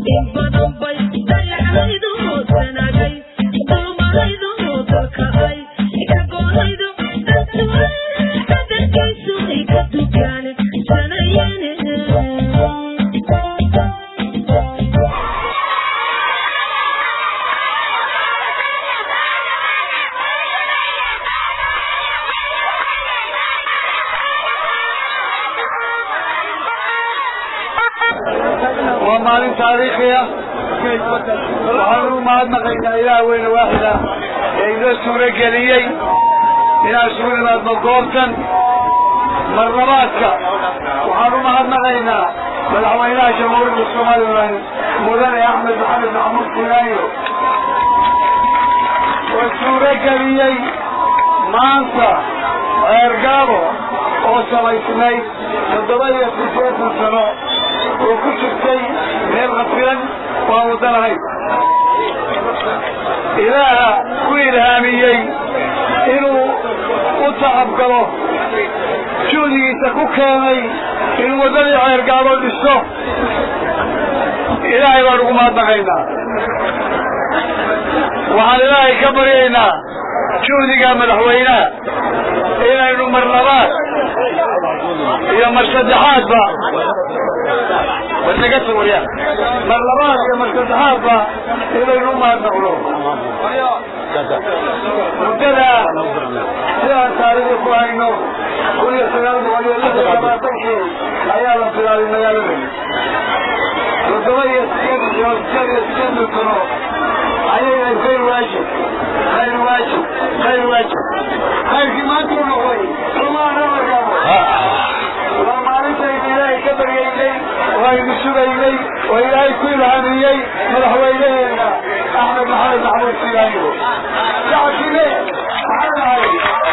waa maalin taariikhiya waxaanu mahadnaqaynaa ilaah weyne waaxida ee inoo suuro geliyey inaan isugu nimaadno goobtan marlabaadka waxaanu mahadnaqaynaa madaxweynaha jamhuuriyadda somalilan mudane axmed maxamed maxamuud kulaayo oo suuro geliyey maanta ceergaabo oo samaysnayd toddoba iyo siddeetan sano oo ku jirtay meel qafilan waa wadanahayd ilaaha ku ilhaamiyey inuu u tacabgalo juhdigiisa ku keenay inuu waddadii ceergaabo dhiso ilaahay baan ugu mahadnaqaynaa waxaan ilaahay ka baryaynaa juhdiga madaxweynaha inaynu mar labaad iyo mar saddexaadba warnaga warya mar labaad iyo mar saddexaadba inaynu u mahadnaqno muddada sidaan taariikhda ku hayno kun iyo sagaal boqol iyo lix iyo labaatankii ayaa la bilaabay magaalada toddoba iyo sideed iyo sideed iyo sideetan sano ayayna khayr waajib khayr waajib khayr waajib khayrkii maanta u noqday somaana markaabo waa maalintaynu ilaahay ka baryaynay oo aynu sugaynay oo ilaahay ku ilhaamiyey madaxweynaheena axmed maxamed maxamuud silaanyo shacabkile maxay nahay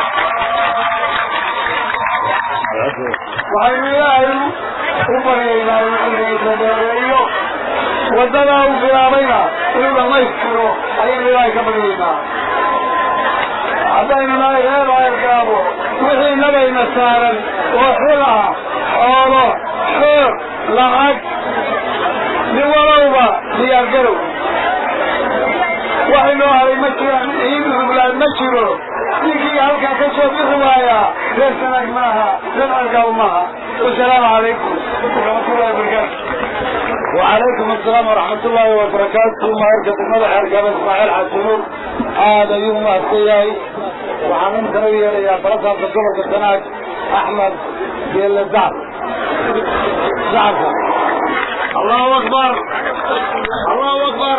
waxaynu ilaahay u baryaynaa inuu cumrigiisa dheereeyo waddadaa uu bilaabayna inuu dhammaystiro ayaynu ilaahay ka baryaynaa haddaynu nahay reer ceergaabo wixii nabayna saaran oo xil ah xoolo xoog lacag nin walowba diyaargarow waxaynoo haray ma jiraan iin ruglaan ma jiro ninkii halkaa ka soo bixi waayaa reer sanaag maaha reer ceergaabo maaha wasalaamu calaykum waraxmatullahi wabarakaatu وعليكم السلام ورحمة الله وبركاته مهرجة المدح أرقام إسماعيل حسنور هذا يوم أسياي وحنم كروية يا فرصة في الجمهور كالتناك أحمد بيل الزعب زعب الله أكبر الله أكبر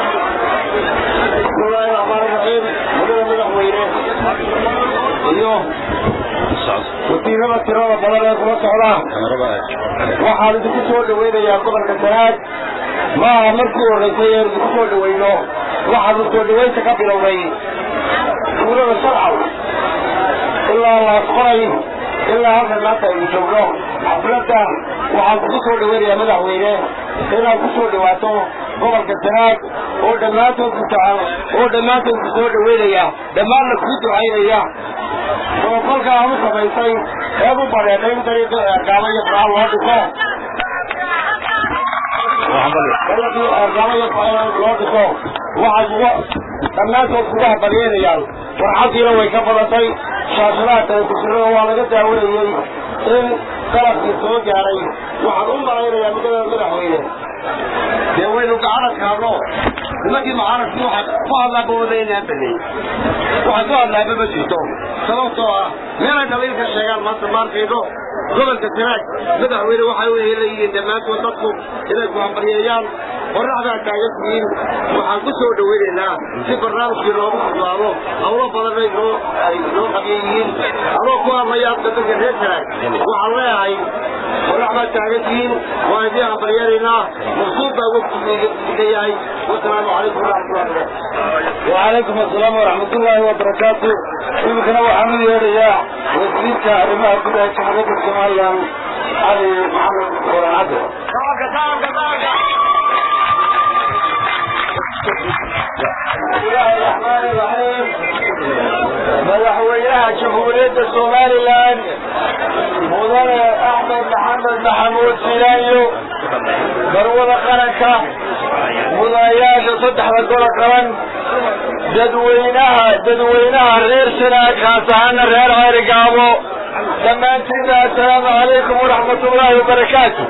بسم الله الرحمن الرحيم مدير مدح وينه اليوم wasiirada tirada badan ee kula socda waxaan idinku soo dhawaynayaa gobolka sanaad maaha markii horreysay ee idinku soo dhawayno waxaanu soo dhawaynta ka bilownay tuulada sharcaw ilaa laasqoray ilaa halkan maanta aynu joogno xafladda waxaan kugu soo dhawaynayaa madaxweyne inaad ku soo dhawaato gobolka sanaad oo dhammaantood ku tacan oo dhammaantood ku soo dhawaynaya dhammaanna kuu ducaynaya oo aanu samaysay eed u bareedhay in dariiqi eergaamo iyo faraha loo dhiso dariiqii eergaamo iyo faraha loo dhiso waxay uga dhammaantood kuga habalyeynayaan farxaddiina way ka badatay shaashadaha telefishinada waa laga daawanayey in qalabkii soo gaaray waxaan u malaynayaa midada madaxweyne dee waynu gacanadka hadlo nimankii mucaaradkii waxaa ku hadlaaba wadaynaa badey waxaa ku hadlaaba ma jirto sababtoo ah meelay dhaliil ka sheegaan maanta maarkayno gobolka sanaag madaxweyne waxay u helayihiin dhammaantood dadku inay ku hambalyeeyaan qorraxdaa taagan tihiin waxaan ku soo dhawaynaynaa si barnaamijkii loogu fudlaado hawlo badanay noo ay noo qabya yihiin adoo ku hadlayaa dadka reer sanaag waxaan leeyahay qorraxdaa taagan tihiin waan idiin hambalyeeraynaa maqsuud baa wogtiga yahay wasalaamu calaykum waraxmatullahi wabarakatu وعليكم السلام ورحمة الله وبركاته يمكن أبو حمد يا وزيرك أرمها كلها جمهورية الصومالية علي محمد ورعاده madaxweynaha jamhuuriyadda somalilan mudane axmed maxamed maxamuud silaayo garwada qaranka mudanayaasha saddexda golo qaban dadweynaha dadweynaha reer sanaag khaas ahaana reer ceerigaabo dhammaantiina assalaamu calaykum waraxmat ullaahi wabarakaatu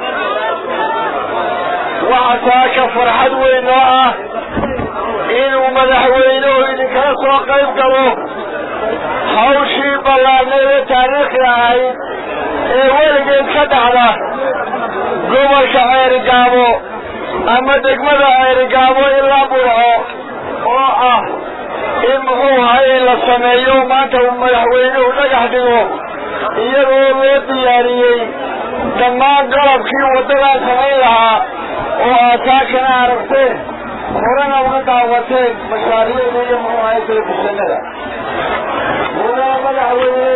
waxaa taaka farxad weyn oo ah inuu madaxweynuhu idinkala soo qayb galo hawshii ballaadnayd ee taariikhi ahayd ee weligeed ka dhacda gobolka ceerigaabo ama degmada ceerigaabo ilaa burco oo ah in muxuu ahay in la sameeyo maanta uu madaxweynuhu dhagax dhigo iyadoo loo diyaariyey dhammaan qalabkii waddadaa samayn lahaa oo aataakana aragteen horena uga daawateen mashaariicda iyo muxuu ahay telefishinada mudana madaxweyne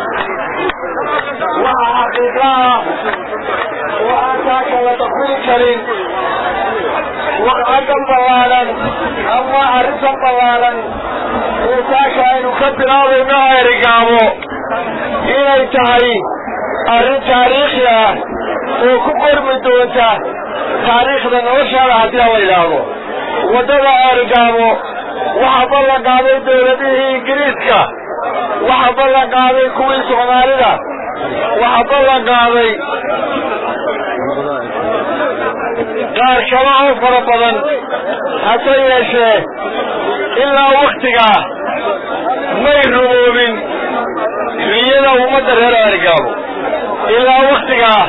waxa xaqiiqa ah oo aan taaka la dafiri karin waqcadan ballaadan ama arrintan ballaadan ee taaka aynu ka bilaabayno ceerigaabo inay tahay arrin taariikhi ah oo ku qormi doonta taariikhda noloshaada haddii la yidhaahdo waddada ceerigaabo waxaa ballan qaaday dowladihii ingiriiska waxaa ballan qaaday kuwii soomaalida waxaa ballan qaaday qaar kale oo fara badan hase yeeshee ilaa waktigaa may ruboobin riyada ummadda reer ceerigaabo ilaa waktigaa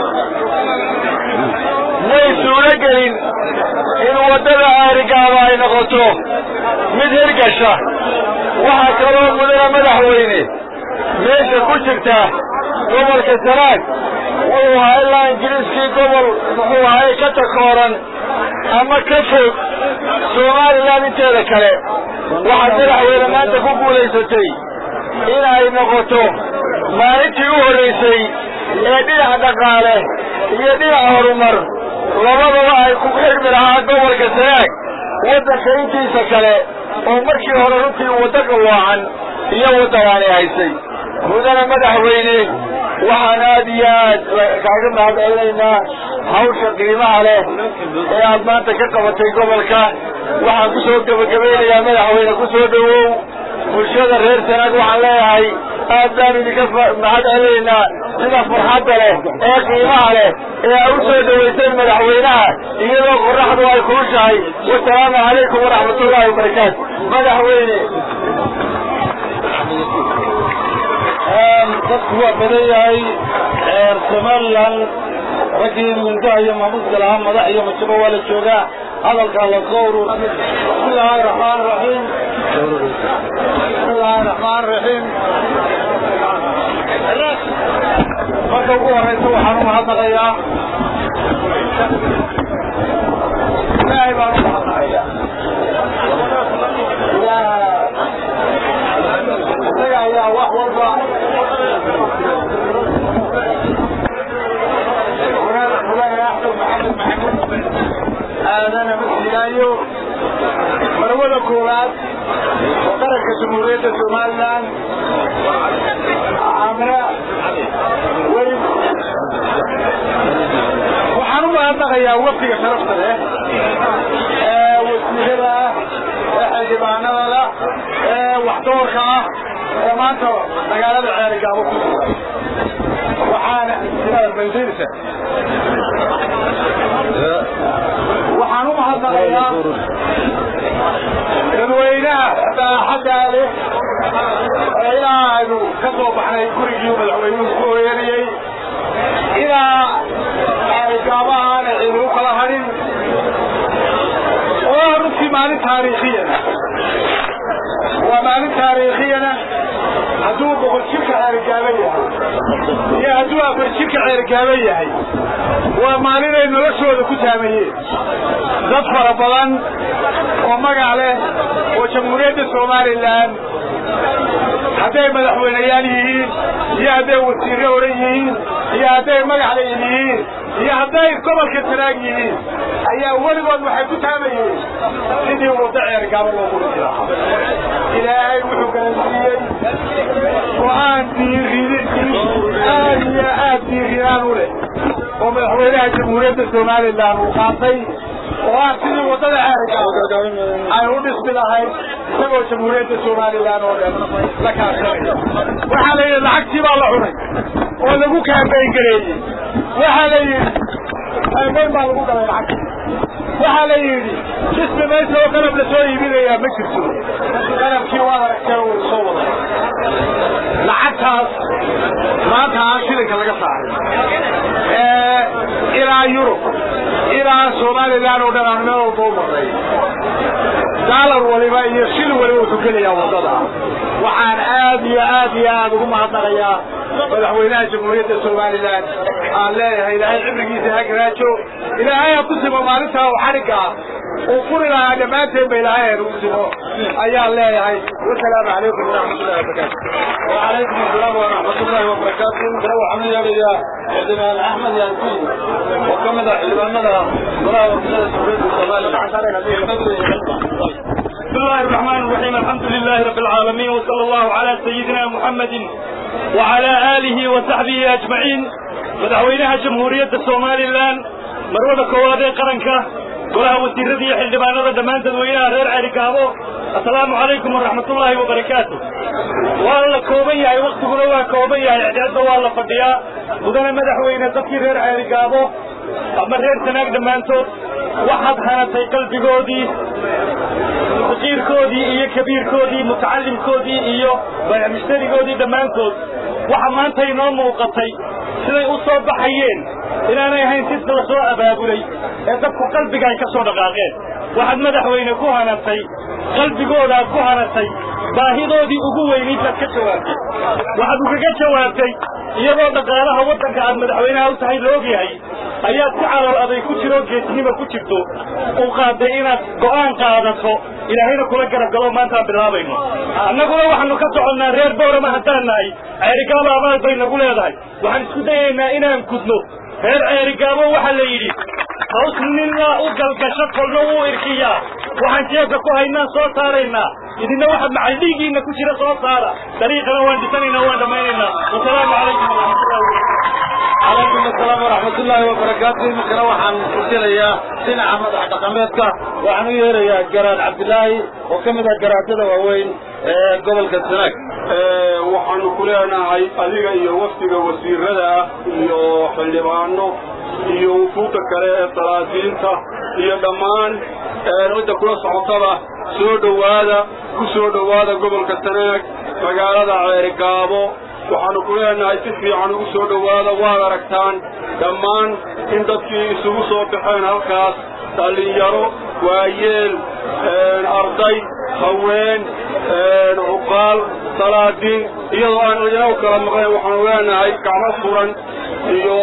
may suuro gelin in waddada ceerigaabo ay noqoto mid hirgasha waxaa kaloo mudana madaxweyne meesha ku jirta gobolka sanaag wuxuu ahaa ilaa ingiriiskii gobol muxuu ahay ka takooran ama ka fog somalilan inteeda kale waxaad madaxweyne maanta ku guulaysatay in ay noqoto maalintii u horraysay ee dhinaca dhaqaale iyo dhinaca horumar labadaba ay ku xidhmi lahaa gobolka sanaag waddanka intiisa kale oo markii hore runtii waddo qalloocan iyo waddadaani haysay mudana madaxweyne waxaan aad iyo aad kaaga mahadcelinaynaa hawsha qiimaha leh ee aad maanta ka qabatay gobolka waxaan ku soo gebagabaynayaa madaxweyne ku soo dhowow bulshada reer sanaag waxaan leeyahay aad baan idinka mahad celinaynaa sida farxadda leh ee qiimaha leh ee aa u soo dhowayseen madaxweynaha iyadoo qoraxdu ay kulushahay wasalaamu calaykum waraxmat ullaahi wabarakaatu madaxweyne dadku waa badan yahay somalilan raggii mindaha iyo maamuuska lahaa madax iyo majabo waa la joogaa hadalkaa la soo urur bismillaahi raxmaan raxiim bismillaahi raxmaan raxiim marka ugu horeysa waxaan u mahadnaqayaa ilaahay baan u mahadnaqayaa isaga ayaa wax walba aadana masilaayo marwada koowaad oo qaranka jamhuuriyadda somalilan amra weli waxaan u mahadnaqayaa wafdiga sharafta leh ee wasiirada ah ee xildhibaanada lah ee waxdoorka ah ee maanta magaalada ceerigaabo ku sugan waxaana baydinaysa waxaan u mahadnaqayaa dadweynaha saaxaddaa leh ee ilaa aynu ka soo baxnay gurigii madaxweynuhu ku hooyanayey ilaa ay gaabahaana ciidu u kala hadhin oo runtii maalin taariikhiyana waa maalin taariikhiyana hadduu boqol jirka ceerigaaban yahay iyo hadduu afar jirka ceerigaaban yahay waa maalin ay noloshooda ku taamayeen dad fara badan oo magac leh oo jamhuuriyadda somalilan hadday madaxweyneyaal yihiin iyo hadday wasiirre odhan yihiin iyo hadday magacle yihiin iyo hadday gobolka tanaag yihiin ayaa weligood waxay ku taamayeen sidii waddo ceergaabo loogu dhisi lahaa ilaahay wuxuu garansiiyey go-aan diiridi aad iyo aad diirinaan u leh oo madaxweynaha jamhuuriyadda somalilan uu qaatay oo ah sidii waddada ceeriga ay u dhismi lahayd isagoo jamhuuriyadda somalilan oo dhan la kaashanaya waxaa la yidhi lacagtii baa la cunay oo lagu kaambeyn gareeyey waxaa la yidhi kaambeyn baa lagu galay lacagtii waxaa la yidhi dhismi maysa oo qalab la soo iibinayaa ma jirto qalabkii waa aragtee uu soo waday lacagtaas maanta aan shilinka laga saaray ilaa yurub ilaa somalilan oo dhan aan meel walba u marnay daalar waliba iyo shil waliba wuxuu gelayaa waddada waxaan aad iyo aad iyo aad ugu mahadnaqayaa madaxweynaha jamhuuriyadda somalilan aan leeyahay ilaahay cibrigiisa ha garaajo ilaahay ha ku simo maalintaa oo xadhigga ah uu furi lahaa dhammaanteen ba ilaahay ha nagu simo ayaan leeyahay wasalaamu calaykum waraxmatullahi wabarakaatu وعليكم السلام ورحمة الله وبركاته كلا وحمد يا رجاء عندنا أحمد ياسين وكما ذا حلباننا ولا وكذا سوريد بسم الله الرحمن الرحيم الحمد لله رب العالمين وصلى الله على سيدنا محمد وعلى آله وصحبه أجمعين مدحوينها جمهورية الصومالي الآن مروة كوادي قرنكة كلها وسيرتي حلبانة دمان تدوينها غير عرقابو السلام عليكم ورحمة الله وبركاته والله كوبية وقت قلوا كوبية إعداد والله فضياء ودنا مدحوينة تفكير غير عرقابو أما غير سناك دمانتو waxaad hanatay qalbigoodii faqiirkoodii iyo kabiirkoodii mutacalimkoodii iyo baycmushtarigoodii dhammaantood waxa maanta inoo muuqatay siday u soo baxayeen inaanay ahayn si la soo abaabulay ee dadku qalbiga ay ka soo dhaqaaqeen waxaad madaxweyne ku hanatay qalbigoodaad ku hanatay baahidoodii ugu weynayd baad ka jawaabtay waxaad ugaga jawaabtay iyadoo dhaqaalaha waddanka aad madaxweynaha u tahay la ogyahay ayaad ku calool aday ku jiro geesnima ku jirto u qaaday inaad go'aan qaadato ilaahayna kula garab galo maantaan bilaabayno annaguna waxaanu ka soconnaa reer bowrama haddaan nahay ceerigaabo abaal bay nagu leedahay waxaan isku dayaynaa inaan gudno reer ceerigaabo waxaa la yidhi haws nina u galgasho kolna wuu irkiyaa waxaan jeebka ku haynaa soo saaraynaa idinna waxa macaldhiigiina ku jira soo saara dariiqana waan dhisanaynaa waan dhammaynaynaa wasalaamu calaykum waraxmatullahi عليكم السلام ورحمة الله وبركاته مثلا وحن قلتليا سنة عمد حدقمتك وحن يهريا جراد عبد الله وكم ذا جراد هذا وين قبل كالسنك waxaanu ku leenahay adiga iyo wafdiga wasiirada iyo xildhibaano iyo wufuudda kale ee salaasiinta iyo dhammaan cidda kula socotaba soo dhowaada ku soo dhowaada gobolka sanaag magaalada ceerigaabo waxaanu ku leenahay si fiican ugu soo dhowaada waad aragtaan dhammaan in dadkii isugu soo baxeen halkaas dhallinyaro waayeel arday haween cuqaal salaadiin iyadoo aan cidina u kala maqnayn waxaanu leenahay gacmo furan iyo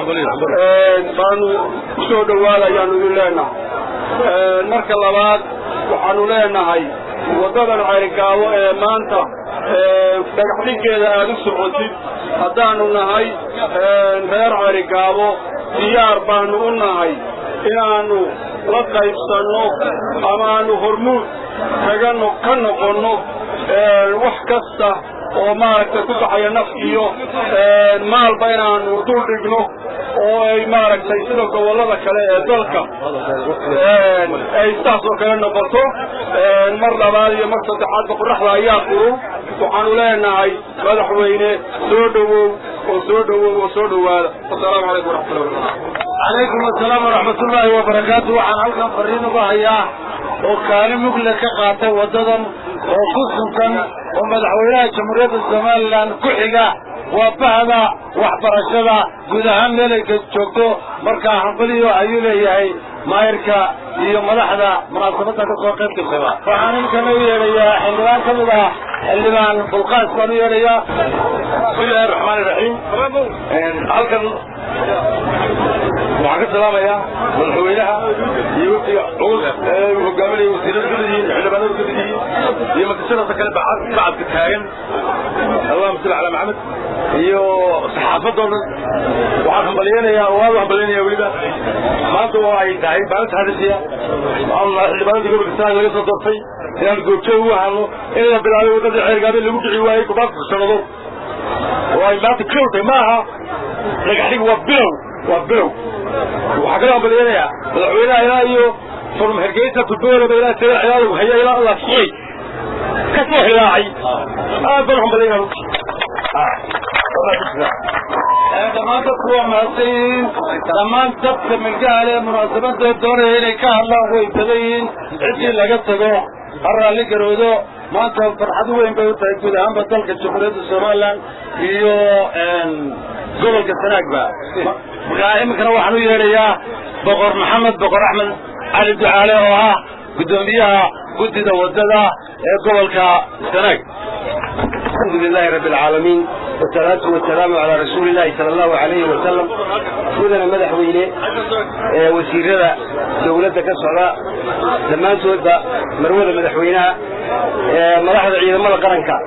baanu kusoo dhowaada ayaanu idin leenahay marka labaad waxaanu leenahay waddadan ceerigaabo ee maanta dhagax dhiggeeda aad u socotid haddaanu nahay reer ceerigaabo diyaar baanu u nahay inaannu la qaybsanno ama aanu hormuud kaga ka noqonno wax kasta oo maaragtay ku baxaya naf iyo maalba inaanu dul dhigno oo ay maaragtay sida gobollada kale ee dalka ay saas oo kale noqoto mar labaad iyo mar saddexaadba qoraxda ayaa furun waxaanu leenahay madaxweyne soo dhowow oo soo dhowow oo soo dhowaada wasalaamu calaykum waraxmatullahi wabarakatu عليكم السلام ورحمة الله وبركاته وعن هلكم فرين بهيا وكان مقلة كقاطة وددا وقصة ومدحوينها جمهورية الزمان لان كحقة وبهذا وحبرشدا قد هم لك جوكتو مركا حنقلي وعيو ليهي مايركا iyo madaxda munaasabada ka soo qayb gashay waxaan inkana u yeedhayaa xildhibaan ka mid ah xildhibaan bulqaas baan u yeedhayaa bismillahi raxmaani raxiim halkan waxaan ka salaamayaa madaxweynaha iyo wafdiga culus ee uu hogaaminaya wasiirada kamid yihiin xildhibaanada kamid yihiin iyo makashadaasa kale bacadka taagan allahuma salli calaa maxamed iyo saxaafadoo dhan waxaan hambalyeynayaa oo aad u hambalyeynaya weliba maanta oo ay tahay maalinta hadisiya waxaan xildhibaanadii gobolka sanaag laga soo doortay inaan goobjoog u ahano in la bilaabay waddadii ceergaabe lagu dhici waayey kubaadka sanado oo ay maanta bilow tahay ma aha dhagaxdhig waa bilow waa bilow waxaa kaloo ambaliyanayaa madaxweynaha ilaa iyo from hergeysa tudoolaba ilaa tala ciyaadu haya ilaa allah suray ka soo hilaacay aad baan ambaliyana dhammaan dadku waa mahadsanyihiin dhammaan dadka milgaha leh munaasabada doonaya inay ka hadlaan way badan yihiin ciddii laga tago ha raalli garoodo maanta farxad weyn bay u tahay guud ahaanba dalka jamhuuriyadda somalilan iyo gobolka sanaagba markaa iminkana waxaan u yeedhayaa boqor maxamed boqor axmed cali ducaale oo ah guddoomiyaha guddida wadada ee gobolka sanaag الحمد لله رب العالمين والصلاة والسلام على رسول الله صلى الله عليه وسلم مدنا مدحوينه وسيرada dawladda ka socda dhammaantoodba marwada madaxweynaha madaxda ciidamada qaranka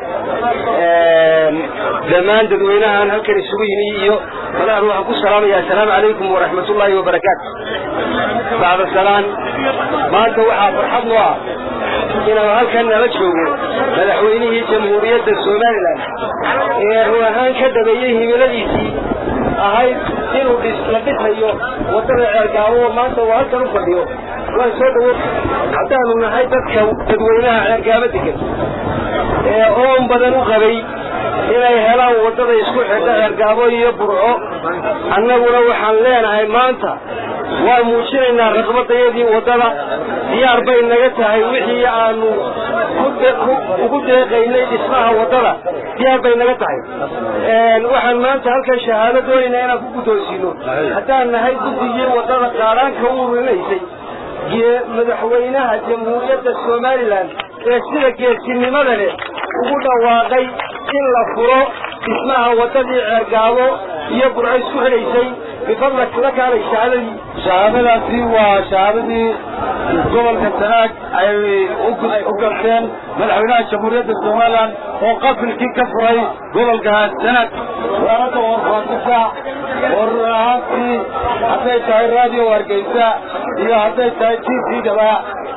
dhammaan dadweynahan halkan isugu yimi iyo madaxda waxaan ku salaamaya assalaamu calaykum waraxmat ullaahi wabarakaatu bacda salaan maanta waxaa farxad noo ah inaan halkan nala joogo madaxweynihii jamhuuriyadda somalilan ee run ahaan ka dhabeeyey himiladiisii ahayd inuu la dhisayo waddada ceergaabo maanta uu halkan u fadhiyo waan soo dhawo haddaanu nahay dadka dadweynaha ceergaabo degan ee oon badan u qabay inay helaan waddada isku xidha ceergaabo iyo burco annaguna waxaan leenahay maanta waan muujinaynaa raqbadayadii waddada diyaar bay naga tahay wixii aanu ugu deeqaynay dhismaha waddada diyaar bay naga tahay waxaan maanta halkan shahaado doonaynaa inaan ku guddoonsiino haddaan nahay guddigii waddada qaaraanka u urinaysay madaxweynaha jamhuuriyadda somalilan ee sida geesinimada leh ugu dhawaaqay in la furo dhismaha waddadii ceergaabo iyo burco isku xidhaysay bifadlak la kaalay shahaadadii shahaadadaasi waa shahaadadii gobolka sanaag ay u garteen madaxweynaha jamhuuriyadda somalilan oo qafilkii ka furay gobolka sanaag wasaaradda warfaafisa oo run ahaantii hadday tahay raadiyo hargeysa iyo hadday tahay t v daba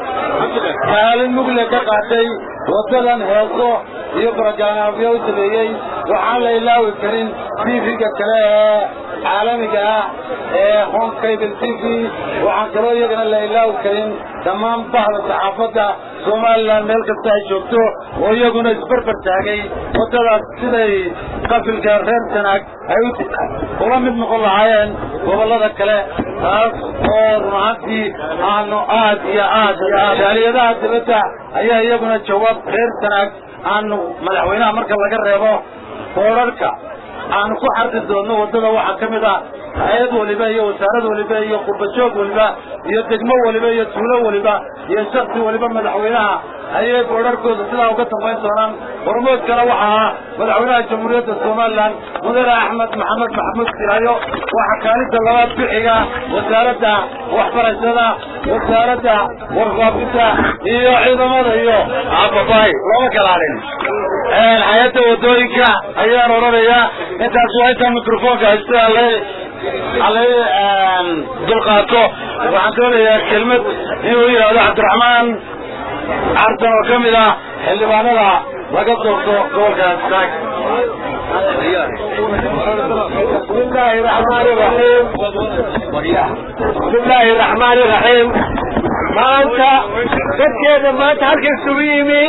kaalin mugle ka qaatay waddadan heeso iyo barogaraamyo u sameeyey waxaan la ilaawi karin tv-ga kale ee caalamiga ah ee home cable t v waxaan kaloo iyagana la ilaawi karin dhammaan bahda saxaafadda somalilan meel kasta ay joogto oo iyaguna isbarbar taagay waddadaas siday qafilka reer sanaag ay ula mid noqon lahaayeen gobollada kale taas oo run ahaantii aanu aad iyo aad iyo aad jaaliyadaha dibadda ayaa iyaguna jawaab reer sanaag aanu madaxweynaha marka laga reebo boorarka aanu ku xarki doonno waddada waxaa ka mid ah hay-ad waliba iyo wasaarad waliba iyo qurbajoog waliba iyo degmo waliba iyo tuulo waliba iyo shaksi waliba madaxweynaha ayay boorarkooda sidaa uga dambayn doonaan hormoodkana waxa ah madaxweynaha jamhuuriyadda somalilan mudane axmed maxamed maxamuud siraayo waxaa kaalinta labaad bixiga wasaaradda waxbarashada wasaaradda warfaafinta iyo ciidamada iyo ababay lama kalaalin hay-adda wadooyinka ayaan odhanayaa intaas waa intaa microfonka haysta alay alay dulqaato waxaan doonayaa kelmad inuu yidhaahdo cabdiraxmaan cartan oo ka mid ah xildhibaanada laga doorto gobolka saag بسم الله الرحمن الرحيم بسم الله الرحمن الرحيم maanta dadkeeda maanta halkan isugu yimi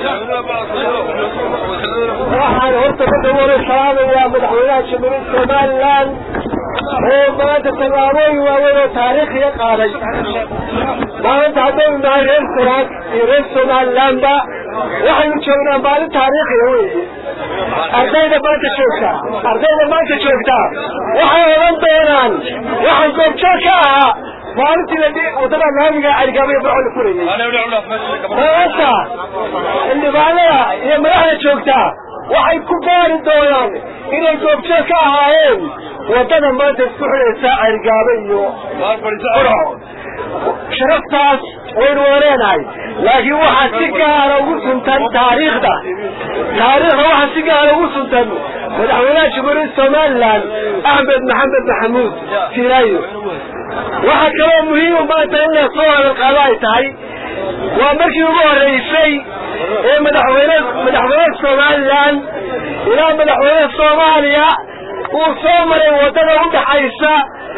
waxaan horta ka dawara salaamayaa madaxweynaha jamhuuriyadda somalilan oo maanta tallaabooyin waaweyn oo taariikhiga qaaday maanta haddaynu nahay reer sanaag iyo reer somalilanba waxaynu joognaa maalin taariikhiga weeye ardayda maanta joogtaa ardayda maanta joogtaa waxay odhan doonaan waxaan goobjoog ka ahaa maalintii la wadada laamiga caligaabaya barco la furayay maanta xildhibaanada iyo madaxda joogtaa waxay ku gaari doonaan inay goobjoog ka ahaayeen wadada maanta isku xidhaysa caligaabo iyo barco sharaftaas waynu waleenahay laakiin waxaa si gaara ugu suntan taariikhda taariikhda waxaa si gaara ugu suntan madaxweynaha jamhuuriyadda somalilan axmed maxamed maxamuud siraayo waxaa kaloo muhiima maanta in la soo hadal qaado ay tahay waa markii ugu horreysay ee madaxweyne madaxweyne somalilan ilaa madaxweyne soomaaliya uu soo maray waddada u dhaxaysa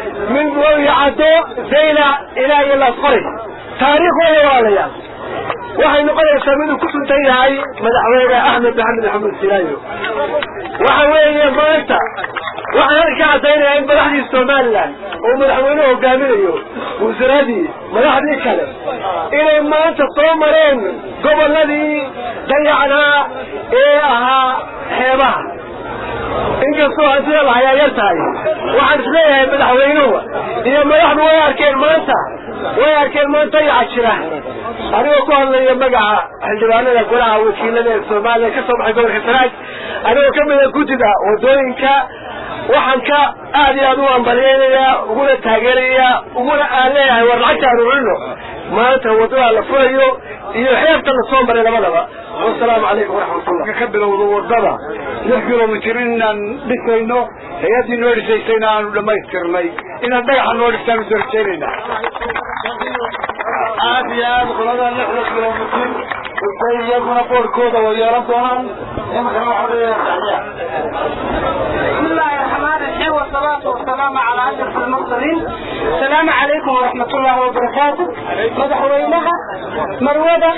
min gooyacado zayla ilaa iyo lasqori taariikhdooda walaalayaal waxay noqonaysaa miduu ku suntan yahay madaxweyne axmed maxamed maxamed silaayo waxa weeye maanta waxaan halka caddaynaya in madaxdii somalilan oo madaxweynuhu hogaaminayo wasiiradii madaxdii kale inay maanta soo mareen gobolladii dayacnaa ee ahaa xeebaha inkastoo hantida lahayaa yar tahay waxaan isleeyahay madaxweynuhu iyo madaxdu way arkeen maanta way arkeen maanta dayaca jira anigoo ku hadlaya magaca xildhibaanada golaha wakiilada ee soomaaliya ka soo baxay gobolka sanaag anigoo ka mida guddida wadooyinka waxaan ka aad iyo aad u ambaliyeynayaa uguna taageerayaa uguna aan leeyahay war lacagta aan urino maanta wadada la furayo iyo xeebta la soo maray labadaba wasalaamu calaykum waraxmatullah ka bilowdo wadada lix kilomitir inaan dhisayno hay-addii noo dhisaysayna aanu dhammaystirnay inaad dhagaxa noo dhistaan usoo rajeynayna aad iyo aad qolada lixda kilomitir isay iyaguna boorkooda way yeelan doonaan imikana waxaa leeyahay بسم الله الرحمن الرحيم والصلاة والسلام على أشرف المرسلين السلام عليكم ورحمة الله وبركاته مدحوينها مروضة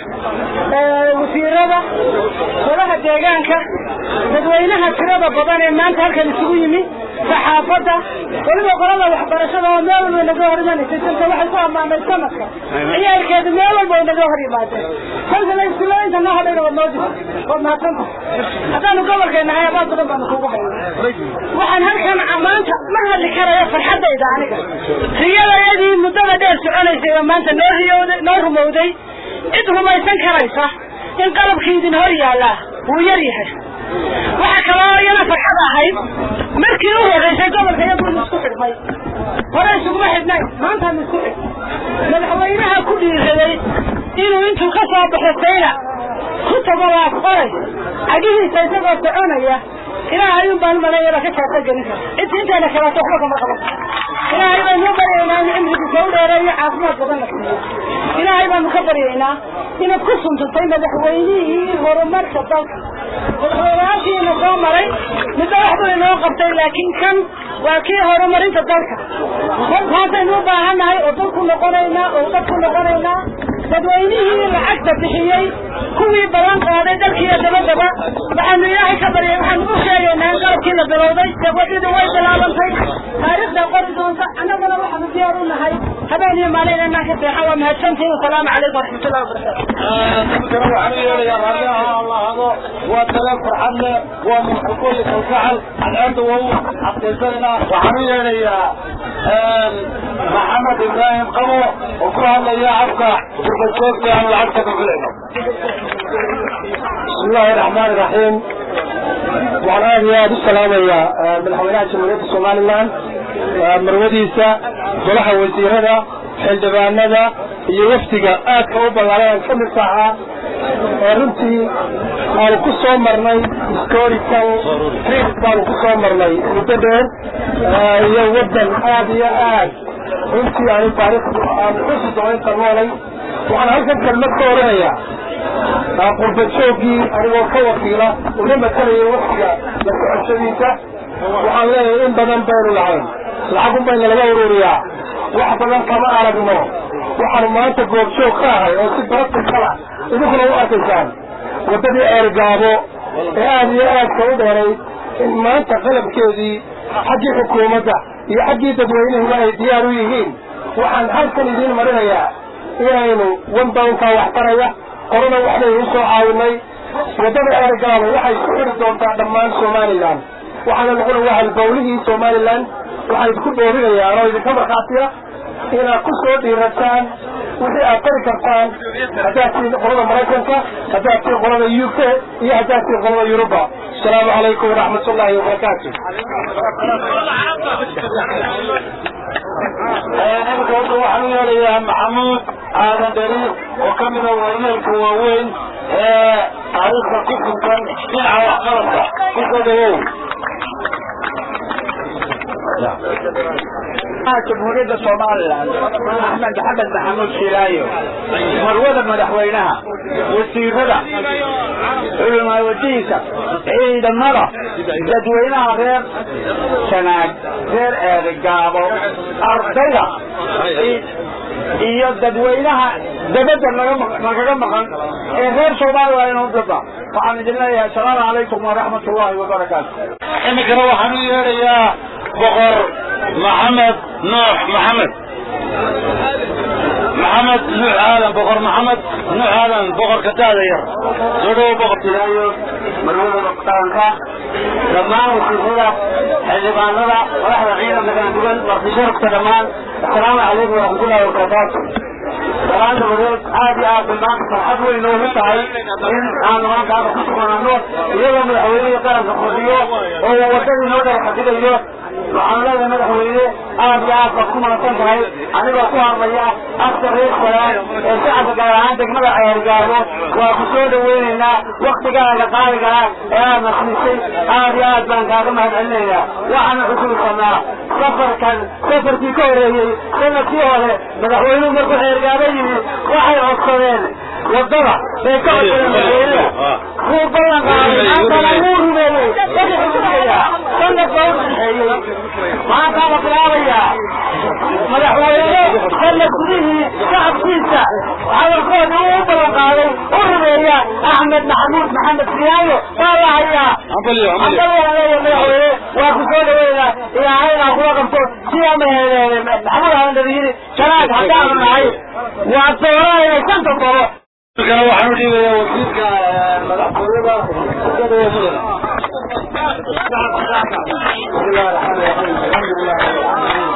وسيرة ولها ديغانك dadweynaha tirada badan ee maanta halkan isugu yimi saxaafadda weliba qolada waxbarashada oo meel walba naga hor imanaysay dalka waxay ku ammaanay sanadka ciyaalkeedu meel walba ay naga hor yimaadeen kolkana istilooyinka noo hadhayna waad noo disa waad mahadsanta haddaanu gobolkeena nahay abaad badan baanu kugu hayna waxaan halkan maanta ma hadli karayo farxaddayda aniga riyadayadii muddada dheer soconaysay oo maanta noo riyowday noo rumowday cid rumaysan karaysa in qalabkii idin hor yaallaa wuu yar yahay waxaa kaloo iyana farxad ahayd markii u horeysay gobolka iyaguunu isku xidhmay hore isuguma xidhnayn maantaanu isku xidh madaxweynaha ku dhiiraday inuu intuu ka soo baxo sayla ku tago laaf qoray cagihiisa isagoo soconaya ilaahay un baan maleeyaba ka jaasa gelin kara inta inteena kaleeto waxba kama qaban ilaahay baynu baryaynaa in cimrigiisa u dheereeyo caafimaad badan la siiyo ilaahay baanu ka baryaynaa inaad ku suntutay madaxweynihii horumarka dalka madaxweynayaashiina soo maray middo waxbuu inoo qabtay laakiin kan waa kii horumarinta dalka maantaynu u baahannahay oo dalku noqonaynaa oo dadku noqonaynaa dadweynihii lacagta bixiyey kuwii balan qaaday dalkiiyo dabadaba waxaanu ilaahay ka baryay waxaanu u sheegaynaa in qalabkii la bilowday dawadidu way bilaabantay taariikhda qori doonta annagana waxaanu diyaar u nahay habeen iyo maalin inaan ka seexan waa mahadsantihin wasalaamu calaykum waraxmatullahi wabarakatu dadkana waxaan u yeelayaa raalliha allahado waa taleen farxad leh waa muxuqooyi kalgacal cadceedda waa u xaqiisanayna waxaan u yeelayaa maxamed ibraahim qabo oo ku hadlaya afka gurbajoogta aan lacagta ka filayno بسم الله الرحمن الرحيم waxaan aad iyo aad u salaamayaa madaxweynaha jamhuuriyadda somalilan marwadiisa golaha wasiirada xildhibaanada iyo wafdiga aadka u ballaaran ka mid ahaa ee runtii aanu ku soo marnay historical trip baanu ku soo marnay muddo dheer iyo waddan aad iyo aad runtii aanu taariikhdu aanu xusi doonta noolay waxaan halkan kelmad ka oranayaa qurba joogii anigoo ka wakiila una matalaya waftiga la socoshadiisa waxaan leeyahay in badan baynu lahayn lacagun bayna laga ururiyaa wax badan kama aragno waxaanu maanta goobjoog ka ahay oo si baratikala idinkuna u arkaysaan waddadii eergaabo ee aad iyo aadka u dheeray in maanta qalabkeedii xaggii xukuumadda iyo xaggii dadweynuhuba ay diyaar u yihiin waxaan halkan idiin marinayaa inaynu wandownkaa wax taraya qorana waxbaynu usoo caawinay waddada eergaabo waxay ku xidhi doontaa dhammaan somalilan waxaana noqona waa halbawlihii somalilan waxaan idinku doorinayaan oo idinka markhaatiya inaad ku soo dhiirataan wixii aad qari kartaan haddaad tiin qolada maraykanka haddaad tiin qolada u k iyo haddaad tiin qolada yuruba asalaamu calaykum waraxmat ullaahi wabarakaatu imika hadda waxaan u yeelayaa maxamuud aadan dheri oo ka mida warneelka waaweyn ee taariikhda ku suntan dhinaca waxqabadka kusoo dhawow jamhuuriyadda somalilan axmed maxamed maxamuud shilaayo marwada madaxweynaha wasiirada culimaawadiinka ciidamada dadweynaha reer sanaag reer eedegaabo ardayda iyo dadweynaha dabadda nagaga maqan ee reer somalilan inuu daba waxaan idin leeyahay asalaamu calaykum waraxmat ullahi wabarakaatu iminkana waxaan u yeedhayaa boqor maxamed nuux maxamed maxamed nuux aadan boqor maxamed nuux aadan boqorka daada yar soo dhawo boqor ilaayo marwada dhaqtaanka dhammaan wasiirada xildhibaanada madaxda ciidanka kala duwan martisharafka dhammaan asalaamu calaykum waraxmatullahi wabarakaatu salaan dabadeed aad iyo aad bay maanta farxad weyn noogu tahay in aan maantaada ku suganano iyadoo madaxweynihii qaranka fadhiyo oo wadadii noo daba xadidayo waxaan leedahay madaxweyne aad iyo aad baad ku mahadsan tahay anigoo ku hadlaya afka reer salaan ee shacabka gaar ahaan degmada ceergaabo waa ku soo dhaweynaynaa waktigaaga qaaliga ah ee aadna siisay aad iyo aad baan kaaga mahad celinaynaa waxaana xusuusanaa safarkan safarkii ka horeeyey sanadkii hore madaxweynuhu markuu ceergaabo yimi waxay codsadeen wadada bay ka codsadeen madaxweynaha wuu ballan qaaday maantana wuu rumeeyey wixii xusuusaya sanad baa u dhexeeyey maantaa la bilaabayaa madaxweyne sanad gudihii shacabkiisa hadalkoodii uu u ballan qaaday u rumeeya axmed maxamuud maxamed siyaayo waa la hayaa madaxweyne waa ku soo dhaweynaa ilaahayna kula qabto sidaa maheedeene maxamuud aandada yidhi janaag haddaanu nahay waa dooranayna shanta golo iminkana waxaan u dhiibayaa wasiirka madaxtooyada mudane بسم الله الرحمن الرحيم الحمد لله رب العالمين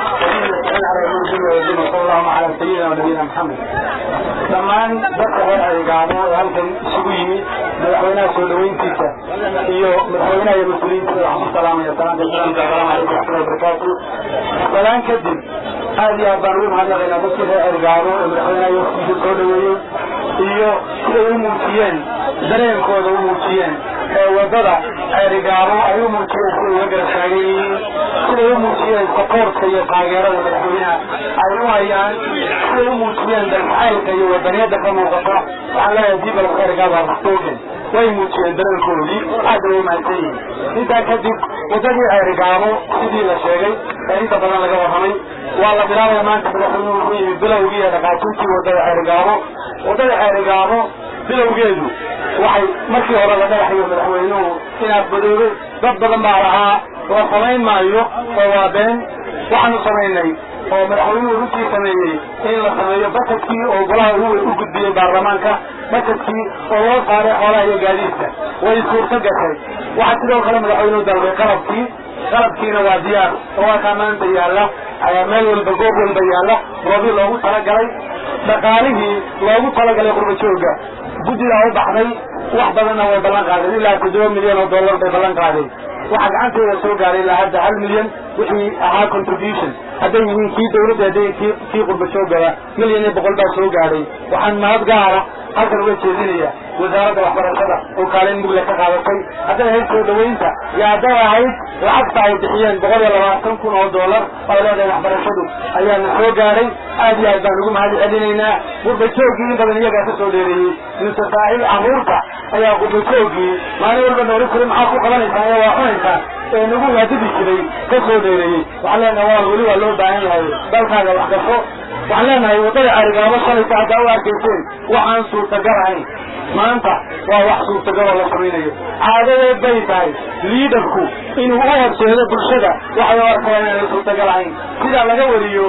على المنزل والدين وصلى الله على سيدنا ونبينا محمد dhammaan dadka reer adeegaano ee halkan isugu yimid madaxweynaha soo dhaweyntiisa iyo madaxweynaha iyo mas-uuliyiintiisa waxaan ku salaamaya salaanta islaamka asalaamu calaykum waraxmatullahi wabarakaatu salaan kadib aad iyo aad baan ugu mahadnaqaynaa dadkii reer adeegaano ee madaxweynaha iyo waqtigiisa soo dhaweeyey iyo siday u muujiyeen dareenkooda u muujiyeen ee wadada ceerigaabo ay u muujiyeen siday uga garab taagan yihiin siday u muujiyeen sakoorka iyo taageerada madaxweynaha ay u hayaan siday u muujiyeen dalxaylka iyo wadaniyada ka muuqata waxaan leeyahay dibal ceerigaabo harstoogen way muujiyeen dareenkoodii aad bay u mahadsan yihiin intaa kadib wadadii ceerigaabo sidii la sheegay ee inta badan laga warramay waa la bilaabaya maanta madaxweynuhu wuxuu yimi bilowgii ee dhaqaajintii wadada ceerigaabo wadada ceerigaabo bilowgeedu waxay markii hore la dhagaxayo madaxweynuhu inaad badoodo dad badan baa lahaa la samayn maayo oo waa been waxaanu samaynay oo madaxweynuhu runtii sameeyey in la sameeyo basadkii oo golaha ugu u gudbiyey baarlamaanka basadkii oo loo saaray xoolaha iyo gaadiidka way suurto gashay waxaa sidoo kale madaxweynuhu dalbay qalabkii qalabkiina waa diyaar oo waa kaa maanta yaalla meel walba goob walba yaalla goobii loogu talagalay dhaqaalihii loogu talagalay qurba jooga guddigaa u baxday wax badanna way ballan qaadeen ilaa toddoba milyan oo dollar bay ballan qaadeen waxaa gacanteeda soo gaaray ilaa hadda hal milyan wixii ahaa contribution hadday yihiin kii dawladda hadday kii kii qurba joogaba milyan iyo boqol baa soo gaadhay waxaan mahad gaara halkan uga jeedinaya wasaaradda waxbarashada oo kaalin mugle ka qaadatay hadday ahayd soo dhaweynta iyo hadday ahayd lacagta ay bixiyeen boqol iyo labaatan kun oo dollar oo leedahay waxbarashadu ayaana soo gaadhay aad iyo aad baan ugu mahad celinaynaa qurba joogii in badan iyagaa ka soo dheereeyey mise saaxiib caruurta ayaa qurba joogii maalin walba nooli kuri maxaa ku qabanaysaa ee waa cunaysaa ee nagu waadidi jiray ka soo dheereeyey waxaan leenahay waa weli waa loo baahan yahay dalkaaga wax gasho waxaan leenahay waddada carigaabo shalaysa haddaa u arkayseen waxaan suurtagal ahayn maanta waa wax suurtagaloo la samaynayo caadadeed bay tahay liidarku inuu u horseedo bulshada waxay u arkayaan inay suurtagal ahayn sida laga wariyo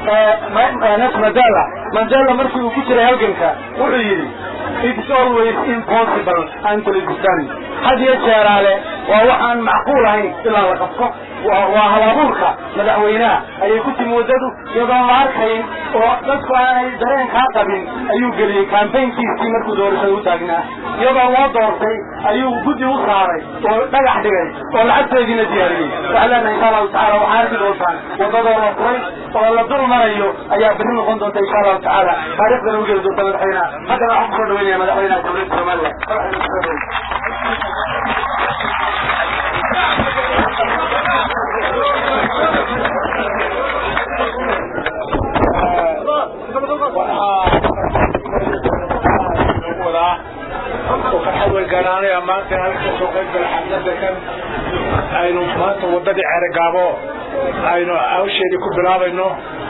nas mandela mandela markii uu ku jiray halganka wuxuu yidhi it's always impossible until it's done had iyo jeeraale waa waxaan macquul ahayn ilaa la qabto waa halabuurka madaxweynaha ayay ku timi waddadu iyadoon la arkayn oo dadku aanay dareenkaa qabin ayuu geliyey kambaynkiisii markuu doorashada u taagnaa iyadoo loo doortay ayuu guddi u saaray oo dhagax dhigay oo lacagteediina diyaariyey waxaa leenahay insha allahu tacala waxaa arki doontaan waddadoo la furay oo la dul marayo ayaa berri noqon doonta insha allahu tacaala taariikhdana u geli doonta madaxweynaha haddana waxaan kusoo dhaweynaya madaxweynaha dowladda somaliland mahadnaqayaa maanta halka soo qayb gala xafladda kan aynu maanta waddadii ceerogaabo aynu hawsheedii ku bilaabayno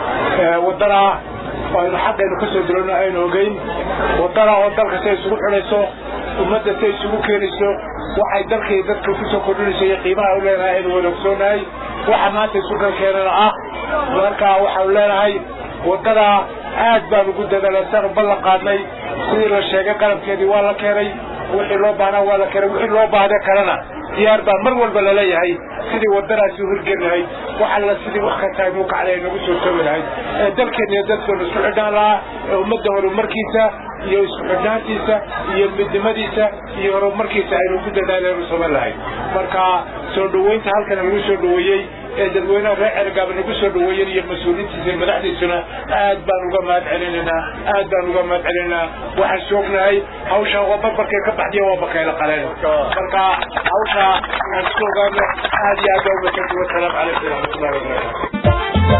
waddanaa aynu xaqaynu ka soo dirano aynu ogeyn waddana oo dalka say isugu xidhayso ummadda say isugu keenayso waxay dalkii dadka ku soo kordhinayso iyo qiimaha u leenahay aynu wada ogsoonahay waxa maanta isu kal keenana ah marka waxaanu leenahay waddadaa aad baan ugu dadaalay saanu ballan qaadnay sidii la sheegay qalabkeedii waa la keenay wixii loo baahnaa waa la keenay wixii loo baahda kalena diyaar baa mar walba laleeyahay sidii waddadaasi u hirgeli lahayd wax alla sidii wax kasta aynu kacday aynagu soo toogi lahayd ee dalkeena iyo dadkeenu isku xidhnaan lahaa ee ummadda horumarkiisa iyo isku xidhnaantiisa iyo midnimadiisa iyo horumarkiisa aynu ku dadaalaynu samayn lahayd marka soo dhoweynta halkan lagu soo dhoweeyey ee dadweynaha reer cergaaba nagu soo dhoweeyeen iyo mas-uuliintiisa iyo madaxdiisuna aad baan uga mahad celinaynaa aad baan uga mahad celinaynaa waxaan soognahay hawshaan waa barbarkay ka baxdiya waa bakayla qaleen marka hawshaa inaan isku ogaano aad iyo aad baa umasanti wasalaamu calaykum waraxmatullahi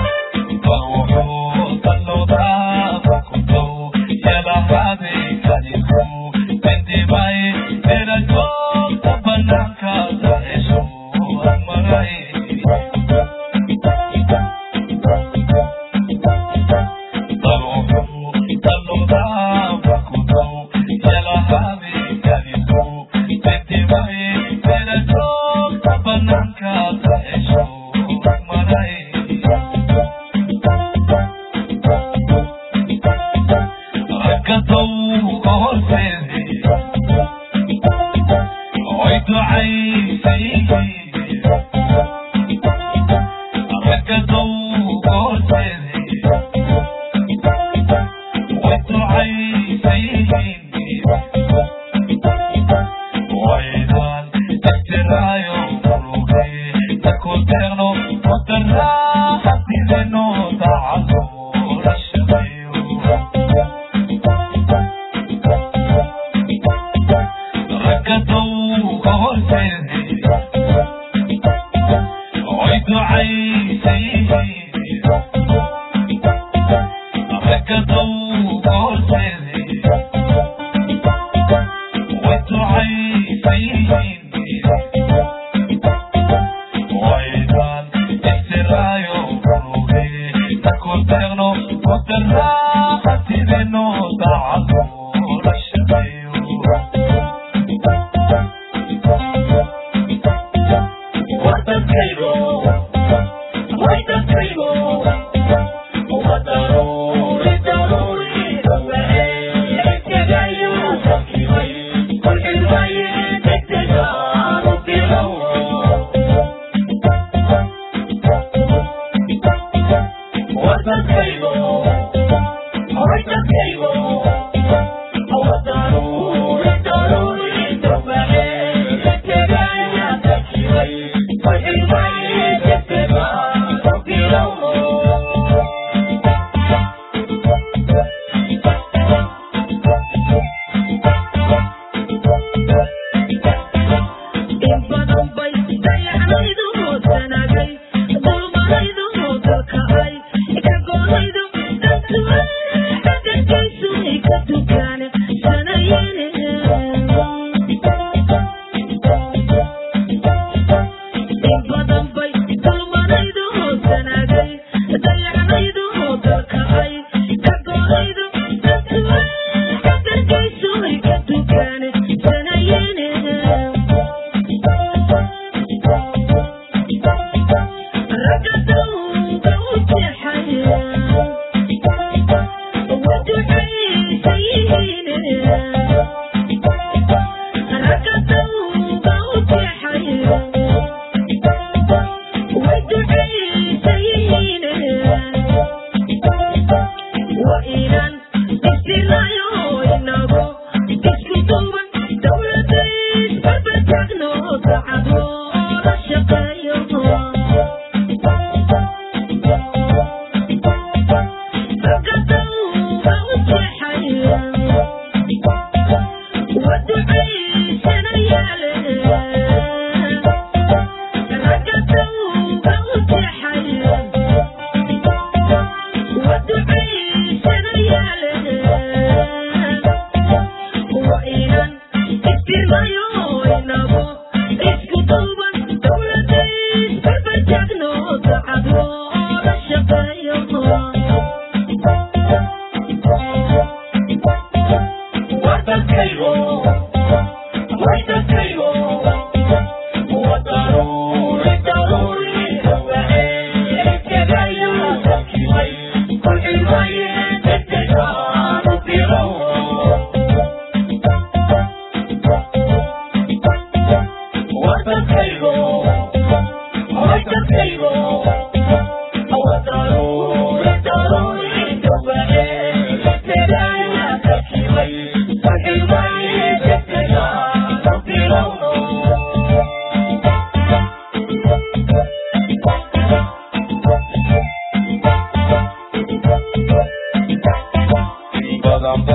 Thank you.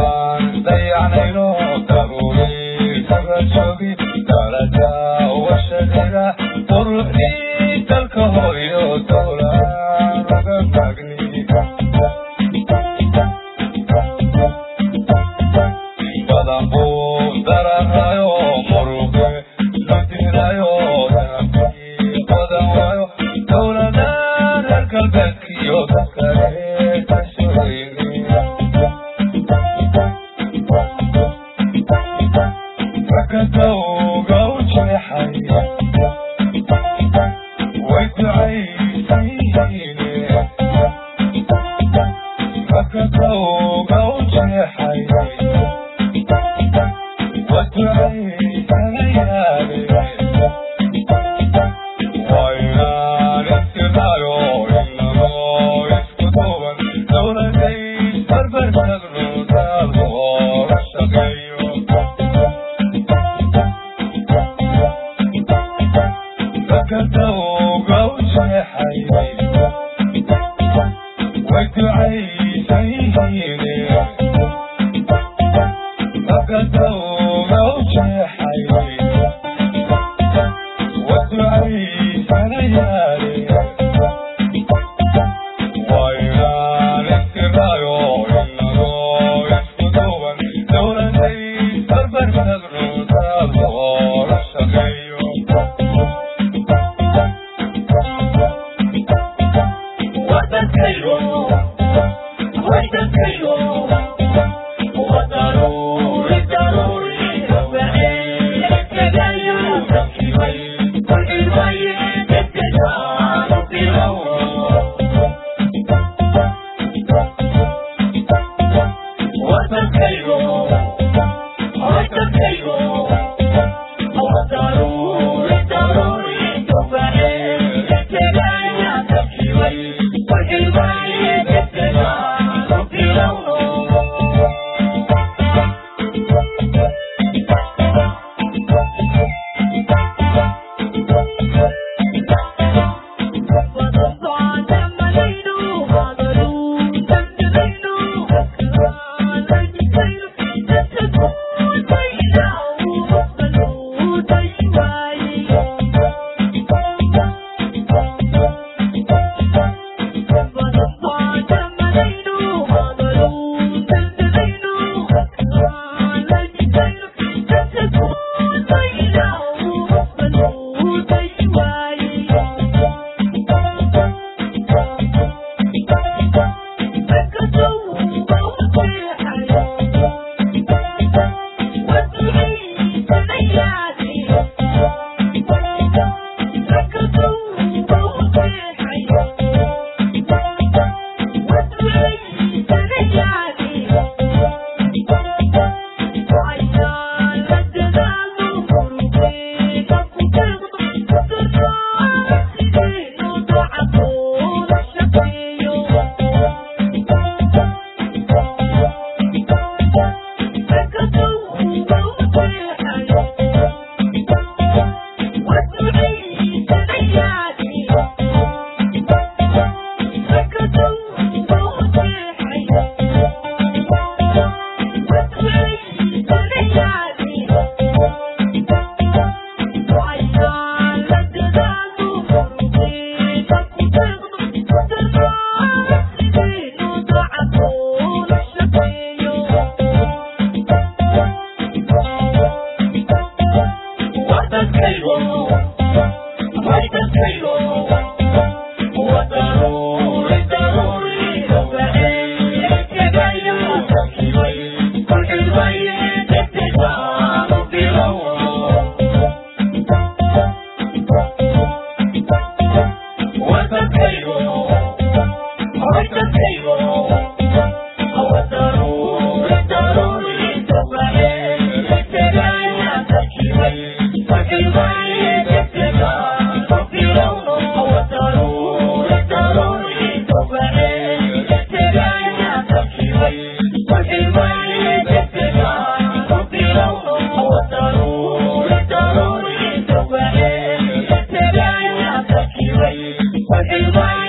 Bye.